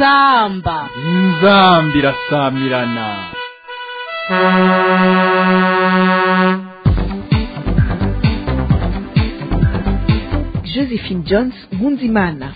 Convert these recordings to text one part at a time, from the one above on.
inzamba inzamba irasamirana josephine jones nkunzimana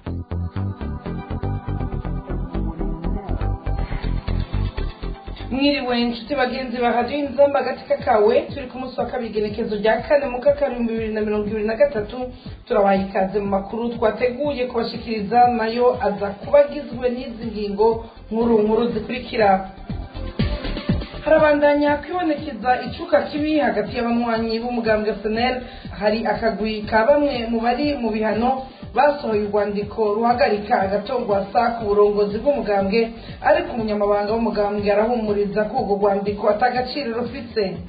mwiriwe inshuti bagenzi ba radiyo inzamba agatika kawe turi ku munsi wa kabiri igenekezo rya kane mu kakarindwi bibiri na mirongo ibiri na gatatu turabaha ikaze mu makuru twateguye kubashikiriza nayo aza kuba agizwe n'izi ngingo nkuru nkuru zikurikira harabandanya kwibonekeza icuka kibi hagati y'abanywanyi b'umugambwe senel hari akagwi ka bamwe mu bari mu bihano basohoye urwandiko ruhagarika agatongwasa ku burongozi bw'umugambwe ariko umunyamabanga w'umugambwe arahumuriza ko urwo rwandiko atagaciro rufite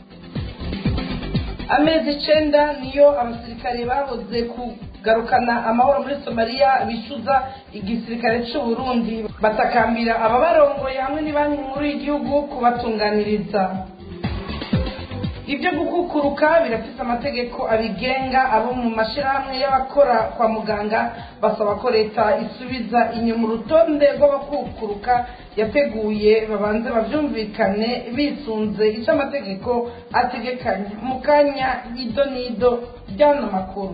amezi icenda niyo abasirikare bahoze kugarukana amahoro muri somaliya bishyuza igisirikare cy'u Burundi batakambira ababarongoye hamwe n'ibanki nkuru y'igihugu kubatunganiriza ibyo gukukuruka birafite amategeko abigenga abo mu mashyirahamwe y'abakora kwa muganga basaba ko leta isubiza inyuma urutonde rw'abakukuruka yateguye babanze babyumvikane bisunze icyo amategeko ategekanya mu kanya ido n'ido by'ano makuru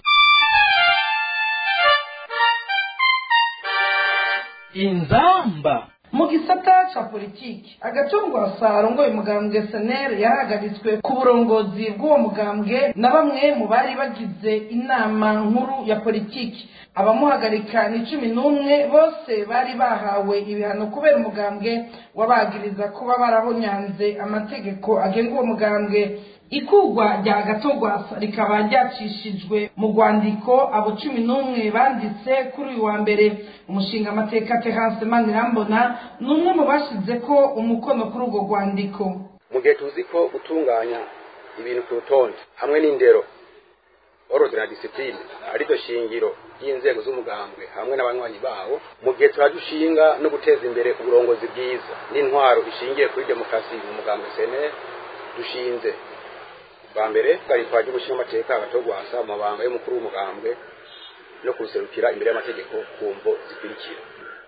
inzamba mu gisata ca politiki agatongwasa arongoye umugambwe seneri yahagaritswe ku burongozi bw'uwo mugambwe na bamwe mu bari bagize inama nkuru ya politiki abamuhagarika ni cumi n'umwe bose bari bahawe ibihano kubera umugambwe wabagiriza kuba barahonyanze amategeko agenga uwo mugambwe ikugwa rya gatogwasa rikaba ryacishijwe mu rwandiko abo cumi n'umwe banditse kuri uyu wa mbere umushinga amateka terance manirambona ni umwe mu bashyize ko umukono kuri urwo rwandiko mu gihe tuzi ko gutunganya ibintu ku rutonde hamwe n'indero ordre na discipline ariryo shingiro ry'inzego z'umugambwe hamwe n'abanywanyi bawo mu gihe turajushinga no guteza imbere uburongozi bwiza n'intwaro ishingiye kuri demokarasi mu mugambwe sene dushinze bwa mbere twari twaje gushinga amateka agatogwasa mu mabanga y'umukuru w'umugambwe no kuruserukira imbere y'amategeko ku mvo zikurikira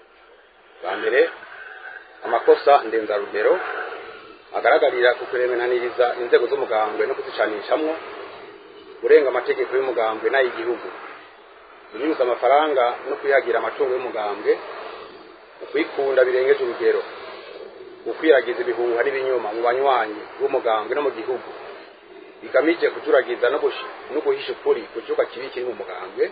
bwa mbere amakosa ndenzarugero agaragarira ku kuremenaniriza inzego z'umugambwe no kuzicanishamwo kurenga amategeko y'umugambwe n'ay'igihugu kunyuza amafaranga no kwihagira amatungo y'umugambwe ukwikunda birengeje urugero ukwiragiza ibihuha n'ibinyoma mu banywanyi b'umugambwe no mu gihugu bigamije kujuragiza no guhisha ukuri ku cyuka kibi kiri mu mugambwe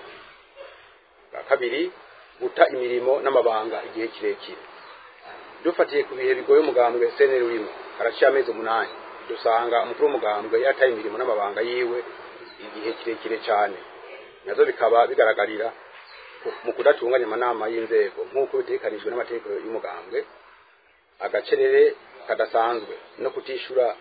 bwa kabiri guta imirimo n'amabanga igihe kirekire dufatiye ku bihe bigoye umugambwe seneri urimo haraciye amezi umunani dusanga umukuru w'umugambwe yataye imirimo n'amabanga yiwe igihe kirekire cyane nazo bikaba bigaragarira mu kudatunganya amanama y'inzego nk'uko bitekanijwe n'amategeko y'umugambwe agacerere kadasanzwe no kutishura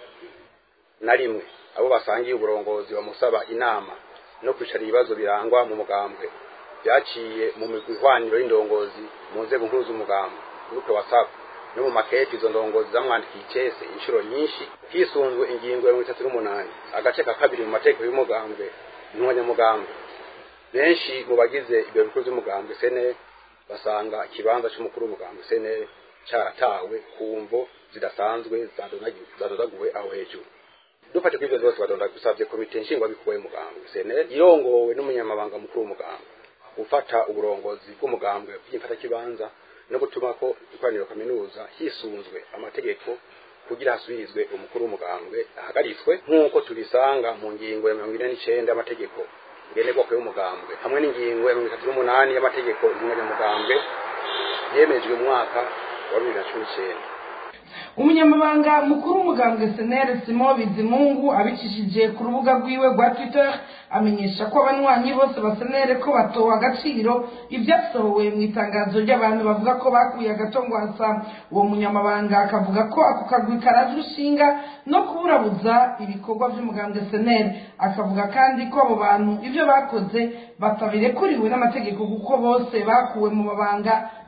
na rimwe abo basangiye uburongozi bamusaba inama no kwicara ibibazo birangwa mu mugambwe byaciye mu migwi ihwaniro y'indongozi mu nzego nkuru z'umugambwe groupe whatsapp no mu makete izo ndongozi zamwandikiye icese inshuro nyinshi hisunzwe ingingo ya mirongo itatu n'umunani agace ka kabiri mu mategeko y'umugambwe n'umunyamugambwe benshi mu bagize ibyo bikuru by'umugambwe sene basanga ikibanza cy'umukuru w'umugambwe sene cyaratawe ku mvo zidasanzwe zadodaguwe aho hejuru dufate kuri ibyo byose badonda gusabye komite nshingwabikorwa y'umugambwe seneri irongowe n'umunyamabanga mukuru w'umugambwe gufata uburongozi bw'umugambwe bw'imfatakibanza no gutuma ko ikoraniro kaminuza hisunzwe amategeko kugira hasubirizwe umukuru w'umugambwe ahagaritswe nk'uko tubisanga mu ngingo ya mirongo ine n'icenda y'amategeko ngenderwako y'umugambwe hamwe n'ingingo ya mirongo itatu n'umunani y'amategeko y'umunyamugambwe yemejwe mu mwaka wa bibiri na cumi n'icenda umunyamabanga mukuru w'umugambwe seneri simo bizimungu abicishije ku rubuga rwiwe rwa twitter amenyesha ko abanywanyi bose basenere ko batowe agaciro ibyasohowe mu itangazo ry'abantu bavuga ko bakuye agatongwasa uwo munyamabanga akavuga ko ako kagwi karaje urushinga no kuburabuza ibikorwa by'umugambwe seneri akavuga kandi ko abo bantu ibyo bakoze batabirekuriwe n'amategeko kuko bose bakuwe mu mabanga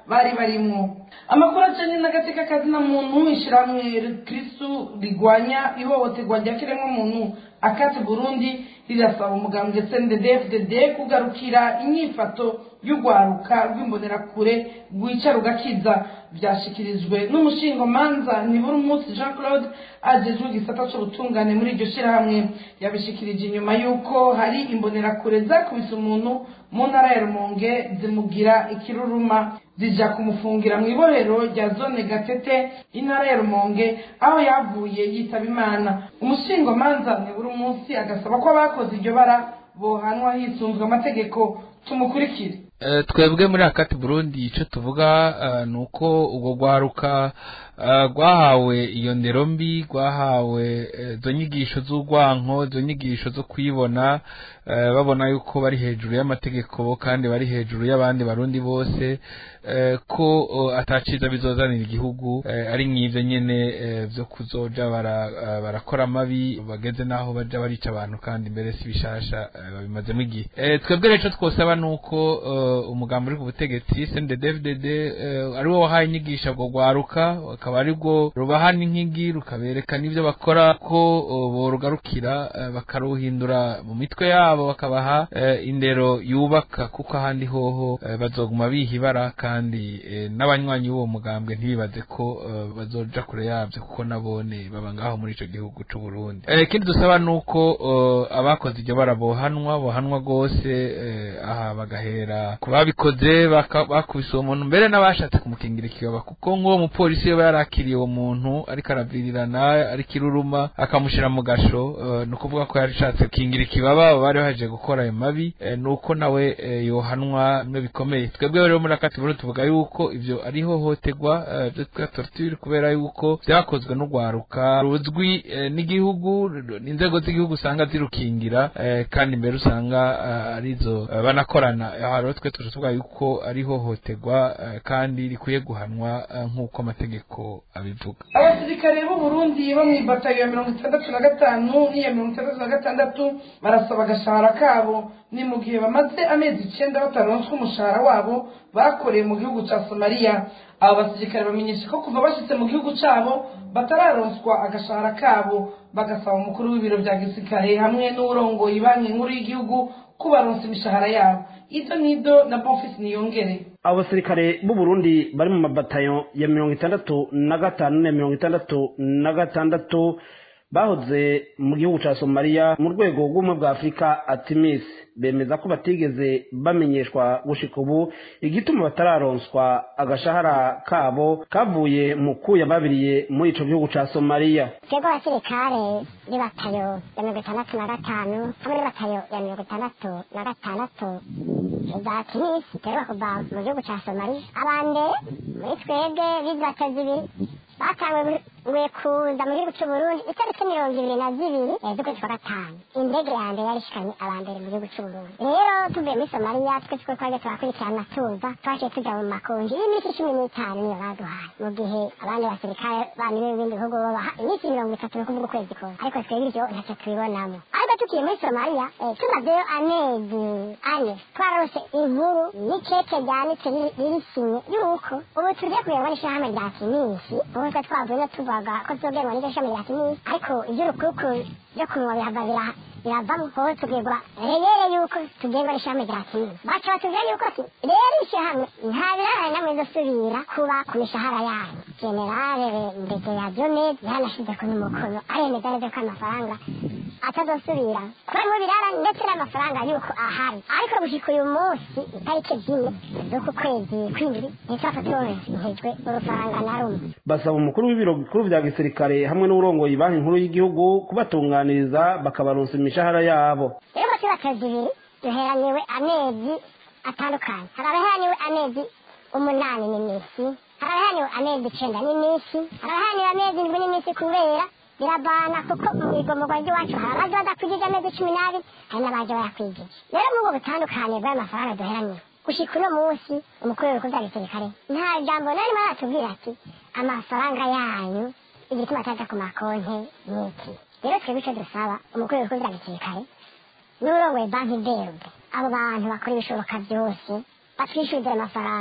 bari barimwo amakuru ajanye n'agateka kazina muntu ishyirahamwe kristu rigwanya ihohoterwa rya kiremwamuntu akati burundi rirasaba umugambwe cnddfdd kugarukira inyifato y'urwaruka rw'imbonerakure rwica rugakiza byashyikirijwe n'umushingamanza nibura umunsi jean claude agezwe igisata cy'ubutungane muri iryo shyirahamwe yabishikirije inyuma y'uko hari imbonerakure zakubise umuntu mu ntara ya rumonge zimugira ikiruruma zija kumufungira mu ibohero rya zone gatete intara ya rumonge aho yavuye yitaba imana umushingamanza nibura umunsi agasaba ko abakoze iryo bara bohanwa hisunzwe amategeko tumukurikire twebwe muri akati burundi icyo tuvuga ni uko ubwo rwaruka rwahawe iyo ndero mbi rwahawe izo nyigisho z'urwanko izo nyigisho zo kwibona babona yuko bari hejuru y'amategeko kandi bari hejuru y'abandi barundi bose ko ataciza bizozanira igihugu ari nk'ibyo nyine byo kuzoja barakora amabi bageze n'aho bajya barica abantu kandi mbere si bishasha babimazemo igihe twebwe rero twosaba ni uko umugambi uri ku butegetsi cndddfdd ari wo wahaye inyigisho ubwo rwaruka akaba ari rwo rubaha n'inkigi rukabereka n'ibyo bakora ko borugarukira bakaruhindura mu mitwe yabo bakabaha indero yubaka kuko ahandi hoho bazoguma biha ibara kandi n'abanywanyi b'uwo mugambwe ntibibaze ko bazoja kure yabyo kuko nabone baba ngaho muri icyo gihugu cy'u Burundi ikindi dusaba ni uko abakoze iryo bara bohanwa bohanwa rwose aha bagahera ku babikoze bakubise uwo muntu mbere n'abashatse kumukingira ikibaba kuko nk'uwo mupolisi yaba yarakiriye uwo muntu ariko aravirirana ariko iruruma akamushyira mu gasho ni ukuvuga ko yashatse gukingira ikibaba bari baje gukora ayo mabi ni uko nawe yohanwa bimwe bikomeye twebwe rero muri akati buru tuvuga yuko ibyo ari ihohoterwa byo twa torture kubera yuko byakozwe n'urwaruka ruzwi n'igihugu inzego z'igihugu usanga zirukingira kandi mbere usanga arizo banakorana aha rero twe tuje tuvuga yuko ari ihohoterwa kandi rikwiye guhanwa nk'uko amategeko abivuga abasirikare b'u Burundi bo mu ibatayo ya mirongo itandatu na gatanu n'iya mirongo itandatu na gatandatu barasaba agashahara kabo ni mu gihe bamaze amezi icyenda bataronswa umushahara wabo bakoreye mu gihugu cya somaliya abo basirikare bamenyesha ko kuva bashyitse mu gihugu cyabo batararonswa agashahara kabo bagasaba umukuru w'ibiro bya gisirikare hamwe n'urongoye banki nkuru y'igihugu kubaronsa imishahara yabo ido nido na bonfisi niyongere abo basirikare b'u Burundi bari mu mabatayo ya mirongo itandatu na gatanu na mirongo itandatu na gatandatu bahoze mu gihugu cya somaliya mu rwego rw'ubumwe bwa afurika atimis bemeza ko batigeze bamenyeshwa gushika ubu igituma batararonswa agashahara kabo kavuye mu kuya babiriye muri ico gihugu ca somaliya twebwe abasirikare b'ibatayo ya mirongo itandatu na gatanu hamwe n'ibatayo ya mirongo itandatu na gatandatu za timisi duheruka kuva mu gihugu ca somaliya abambere muri twebwe bizi batayo zibiri batanguye kuza mu gihugu c'uburundi itariki mirongo ibiri na zibiri z'ukwezi kwa gatanu indege ya mbere yari ishikanye abambere mu gihugu c'uburundi rero tuvuye muri somaliya twese ko twaje turakurikirana tuza twaciye tuja mu makonji y'iminsi cumi n'itanu niyo baduhaye mu gihe abandi basirikare bandi b'ibindi bihugu babaha iminsi mirongo itatu ni ukuvuga ukwezi kose ariko twebwe ivyo ntacyo tubibonamo ariko tukiye muri somaliya tumazeyo amezi ane twararose inkuru n'ikete ryanditse ririsinye yuko ubu tugiye kuyoborwa n'ishirahamwe rya kinisi ubu twe twavuye no tuvuga ko tuzogerwa n'iryo shami rya kinisi ariko ivy'urukuku vyo kunywa bihava biraha biravamo hoho tubwirwa reyere yuko tugengwa n'ishami rya kinini baca batubwira yuko ati rero ishyirahamwe nta birarane namwe zosubira kuba ku mishahara yayo generale mbege ya jonet yanashize ku n'umukono aremeza neza ko amafaranga atazosubira kuba mu birarane ndetse n'amafaranga yuko ahari ariko gushika uyu munsi itariki zine z'uku kwezi kw'indwi ntitwapfa turonkejwe urufaranga na rumwe basaba umukuru w'ibiro bikuru vya gisirikare hamwe n'urongoye banki nkuru y'igihugu kubatunganiriza bakabaronsa imishahara yabo rero muri batazi ibiri duheraniwe amezi atandukanye hari abaheraniwe amezi umunani n'iminsi hari abaheraniwe amezi icenda n'iminsi hari abaheraniwe amezi indwi n'iminsi kubera biravana kuko mu igomorwa ry'iwacu hari abaje badakwigije amezi cumi n'abiri hari n'abaje bayakwigije rero muri ubwo butandukane bw'ayo mafaranga duheraniwe gushika uno munsi umukuru w'ibikorwa bya gisirikare nta jambo narimo aratubwira ati amafaranga yanyu igituma ataja ku makonti n'iki rero twebwe icyo dusaba umukuru w'ibikorwa bya gisirikare n'urongoye banki berube abo bantu bakora ibishoboka byose batwishyurira amafaranga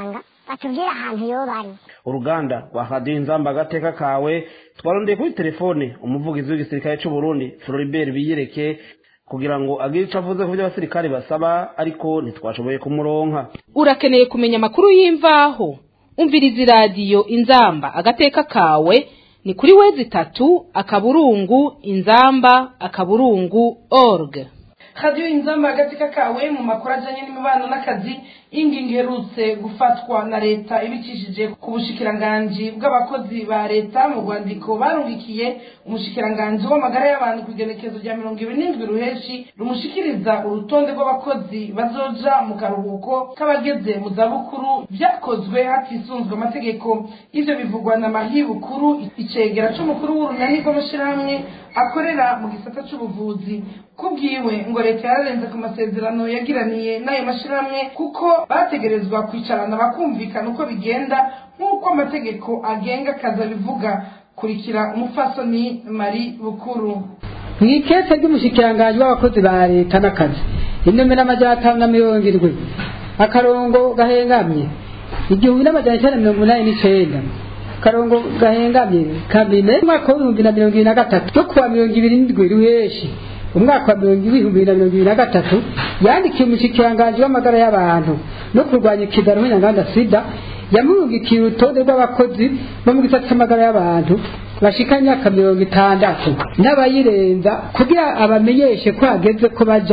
batubwire ahantu yoba ari uruganda rwa radiyo inzamba agateka kawe twarondeye kuri telefone umuvugizi w'igisirikare cy'u Burundi Floribert biyereke kugira ngo agire icyo avuze ku byo abasirikare basaba ariko ntitwashoboye kumuronka urakeneye kumenya amakuru y'imvaho umviriza iradiyo inzamba agateka kawe ni kuri wezi itatu akaburungu inzamba akaburungu org radiyo inzamba agatsika kawe mu makuru ajyanye n'imibano n'akazi ingingo iherutse gufatwa na leta ibicishije ku bushikiranganji bw'abakozi ba leta mu rwandiko barungikiye umushikiranganji w'amagara y'abantu ku igenekezo rya mirongo ibiri n'indwi ruheshi rumushikiriza urutonde rw'abakozi bazoja mu karuhuko k'abageze mu zabukuru byakozwe hatisunzwe amategeko ivyo bivugwa na mahi bukuru icegera c'umukuru w'urunani rw'amashirahamwe akorera mu gisata c'ubuvuzi kubwiwe ngo leta yararenze ku masezerano yagiraniye n'ayo mashirahamwe kuko bategerezwa kwicarana bakumvikana uko bigenda nk'uko amategeko agenga akazi abivuga kurikira umupfasoni mari bukuru mu ikete ry'umushikiranganji w'abakozi ba leta n'akazi inomero amajana atanu na mirongo irindwi akarongo gahengamye igihumbi n'amajana icyenda na mirongo inani n'icenda akarongo gahengamye kabine umwaka w'ibihumbi na mirongo ibiri na gatatu yo kuwa mirongo ibiri n'indwi ruheshi umwaka wa mirongo ibihumbi na mirongo ibiri na gatatu yandikiye umushikiranganji w'amagara y'abantu no kurwanya ikiganiro nyanganda sida yamurungikiye urutonde rw'abakozi bo mu gisata cy'amagara y'abantu bashika imyaka mirongo itandatu n'abayirenza kugira abamenyeshe ko hageze ko baja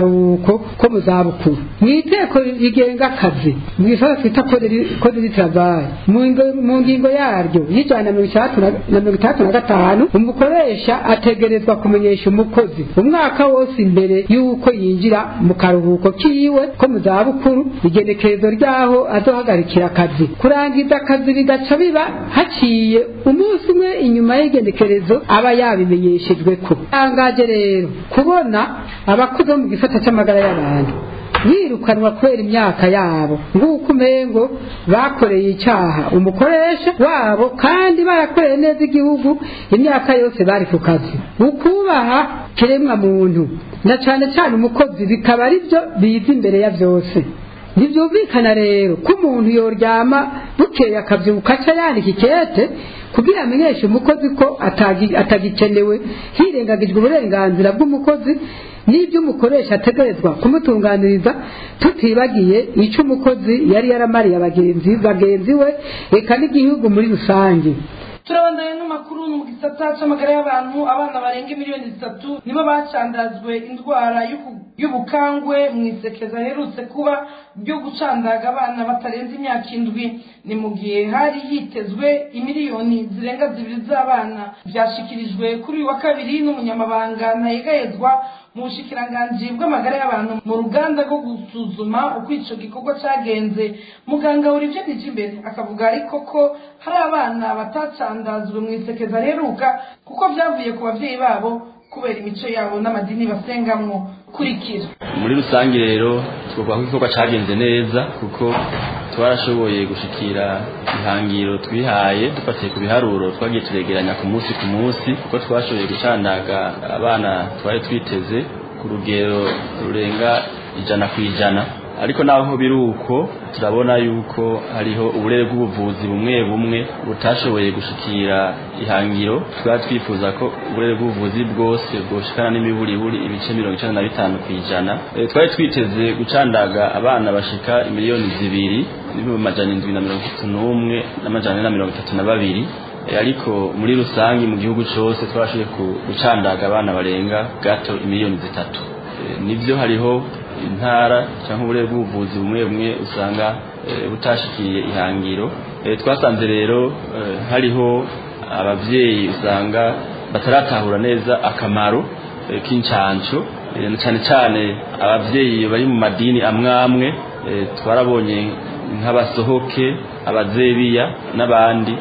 mu karuhuko ko mu zabukuru mu iteko rigenga akazi mu gisata twita kode d'itravai mu ngingo yaryo y'ijana na mirongo itandatu na mirongo itandatu na gatanu umukoresha ategerezwa kumenyesha umukozi umwaka wose imbere y'uko yinjira mu karuhuko kiwe ko mu zabukuru igenekerezo ryaho azohagarikira akazi kurangiza akazi bigaca biba haciye umunsi umwe inyuma y'igenekerezo aba yabimenyeshejwe ko tangaje rero kubona abakozi bo mu gisata cy'amagara y'abantu yirukanwa kubera imyaka yabo nguko umengo bakoreye icyaha umukoresha wabo kandi barakoreye neza igihugu imyaka yose bari ku kazi ukubaha kiremwa muntu na cyane cyane umukozi bikaba ari byo biza imbere ya byose ntibyumvikana rero ko umuntu yoryama bukeye akabyuka aca yandika ikete kugira amenyeshe umukozi ko atagikenewe hirengagijwe uburenganzira bw'umukozi n'ibyo umukoresha ategerezwa kumutunganiriza tutibagiye icyo umukozi yari yaramariye abagenzi bagenzi we reka n'igihugu muri rusange turabandanya n'amakuru mu gisata cy'amagara y'abantu abana barenga miliyoni zitatu nibo bacandazwe indwara y'ubukangwe mu isekeza aherutse kuba ryo gucandaga abana batarenze imyaka indwi ni mu gihe hari hitezwe imiliyoni zirenga zibiri z'abana byashyikirijwe kuri uyu wa kabiri n'umunyamabanga ntayegayezwa mu bushikiranganji bw'amagara y'abantu mu ruganda rwo gusuzuma uko icyo gikorwa cyagenze muganga Olivier Nijimbere akavuga ariko ko hari abana batacandazwe mu isekeza aheruka kuko byavuye ku babyeyi babo kubera imico yabo n'amadini basengamwo kurikira muri rusange rero twavuga ko igikorwa cyagenze neza kuko twarashoboye gushikira ihangiro twihaye dufatiye ku biharuro twagiye turegeranya ku munsi ku munsi kuko twashoboye gucandaga abana twari twiteze ku rugero rurenga ijana ku ijana ariko naho biri uko turabona yuko hariho uburere bw'ubuvuzi bumwe bumwe butashoboye gushikira ihangiro twari twifuza ko uburere bw'ubuvuzi bwose bwoshikana n'imiburiburi ibice mirongo icenda na bitanu ku ijana e, twari twiteze gucandaga abana bashika imiliyoni zibiri n'ibihumbi amajana indwi na mirongo itatu n'umwe n'amajana ane na mirongo itatu na babiri e, ariko muri rusange mu gihugu cose twashoboye gucandaga abana barenga gato imiliyoni zitatu e, nivyo hariho intara cyangwa uburere bw'ubuvuzi bumwe bumwe usanga butashikiye ihangiro twasanze rero hariho ababyeyi usanga bataratahura neza akamaro k'incanco cyane cyane ababyeyi bari mu madini amwe amwe twarabonye nk'abasohoke abazebiya n'abandi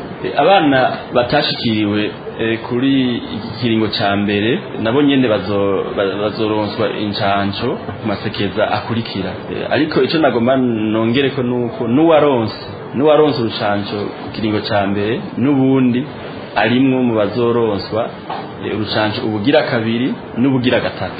abana batashikiriwe kuri iki kiringo cya mbere nabo nyine bazoronswa incanco ku masekeza akurikira ariko icyo nagomba nongere ko nuko n'uwaronse n'uwaronse urucanco ku kiringo cya mbere n'ubundi arimwo mu bazoronswa urucanco ubugira kabiri n'ubugira gatatu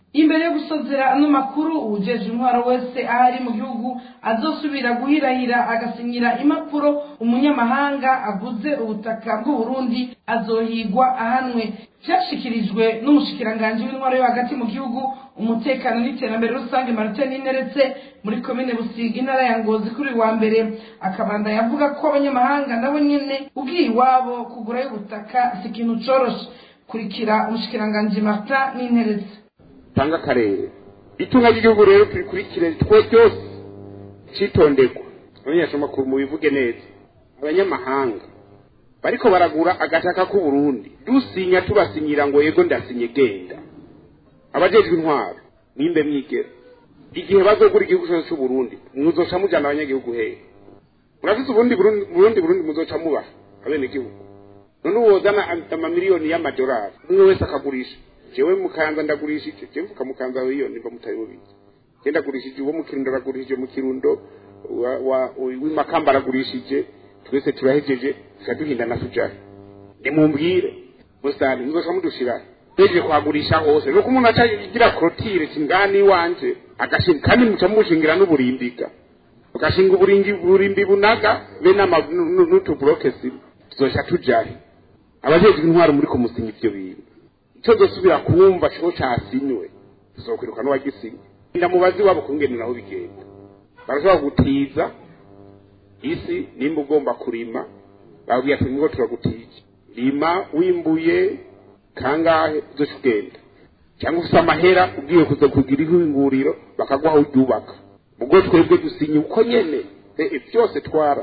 imbere yo gusozera ano makuru uwujeje intwaro wese aho ari mu gihugu azosubira guhirahira agasinyira impapuro umunyamahanga aguze ubutaka bw'uburundi azohigwa ahanwe byashikirijwe n'umushikiranganji w'intwaro yo hagati mu gihugu umutekano n'iterambere rusange martin ineretse muri komine busiga intara ya ngozi kuri wa mbere akabanda yavuga ko abanyamahanga nabo nyene ugiye iwabo kugurayo ubutaka si ikintu coroshe kurikira umushikiranganji martin n'interetse tanga akarere itunga ry'igihugu rero turikurikire twe byose citondegwa abanyamakuru mubivuge neza abanyamahanga bariko baragura agataka k'uburundi dusinya tubasinyira ngo yego ndasinye genda abajejwe intwaro nimbe mwigera igihe bazogura igihugu cyose c'uburundi muzoca mujana abanyagihugu hehe murafise uburundi burundi burundi burundi muzoca mubaha abenegihugu none uwozana amamiliyoni y'amadolari umwe wese akagurisha jewe mukanza ndagurishije jewe mvuka mukanza wiyo nimba mutari bubizi je ndagurishije uwo mu kirundo aragurishije mu kirundo w'imakamba aragurishije twese turahejeje tukaduhindana tujahe nimumbwire musani muzoca mudushirahe hejeje kuhagurisha hose nuko umuntu aca igira korotire kingani iwanje agashinga kandi muca mushingira n'uburimbiga ugashinga uburingi burimbi bunaga be n'utuburoke sibo tuzoca tujahe abajejwe intwaro muri kumusinya ivyo bintu icyo dusubira kumva cyo cyasinywe tuzokwiruka n'uwagisinye ndamubazi wabo kungenera aho bigenda barashobora gutiza isi nimba ugomba kurima babwiye ati ngo turagutije rima wimbuye kangahe uzoca ugenda cyangwa ufite amahera ugiye kuza kugira ihinguriro bakaguha aho uryubaka ubwo twebwe dusinye uko nyene byose twara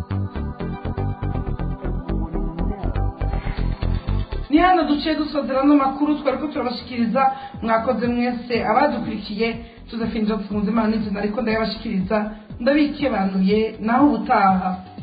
ni hano duciye dusozera n'amakuru twari ko turabashikiriza mwakoze mwese abadukurikiye tuzafinjira tufunze imana n'inzu ariko ndayabashikiriza ndabikebanuye naho ubutaha